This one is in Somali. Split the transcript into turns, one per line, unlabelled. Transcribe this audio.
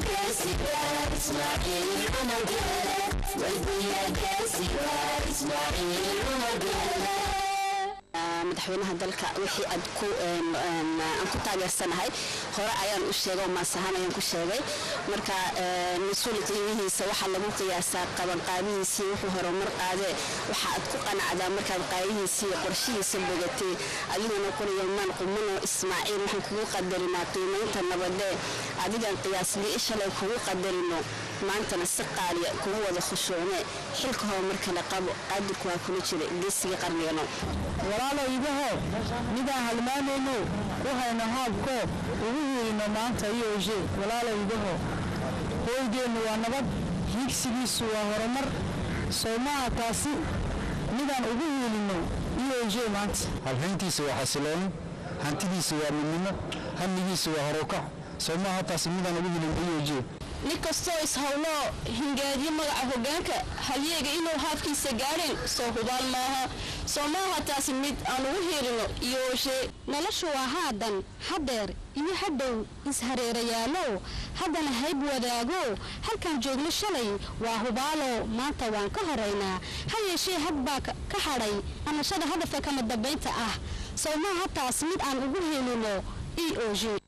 geesiga ismaaciil umagele weydiiya geesiga ismaaciil umagele
madaxweynaha dalka wixii aad ku aan ku taageersanahay hore ayaan u sheegay oo maasahaan ayaan ku sheegay marka mas-uul qiimihiisa waxaa lagu qiyaasaa qabanqaabihiisii wuxuu horumar qaadee waxa aad ku qanacdaa markaad qaayihiisii iyo qorshihiisa bogatay adiguna quriyamaan qumanoo ismaaciil waxaan kugu qadarinaa qiimaynta nabadee adigan qiyaasbii shalay kugu qadarino maantana si qaaliya kugu wada khushuucne xilka horumarkale qabo qaadirku waa kula jira geesigii qarnigano
walaalow idaho midaan halmaanayno ku hayno haabko ugu hiilino maanta iyoje walaalow idaho hooygeennu waa nabad hiigsigiisu waa horumar soomaha taasi midaan ugu hiilino iyoje maanta
halhayntiisa waa xasilooni hantidiisa waa midnimo hamnigiisa waa horukac soomaha taasi midaan ugu hiilino iyoje
nin kastoo ishawloo hingaadiyo magaca hoggaanka halyeega inuu haafkiisa gaadheen soo hubaal maaha soo maaha taasi mid aan ugu hiilino iyooshe
noloshu waa haadan haddeer iyo hadhow ishareerayaalow haddana hayb wadaago halkaan joogno shalay waa hubaalo maanta waan ka horaynaa ha yeeshee had baa ka hadhay anashada hadafka kama dambaynta ah soo maaha taas mid aan ugu hiilino e o g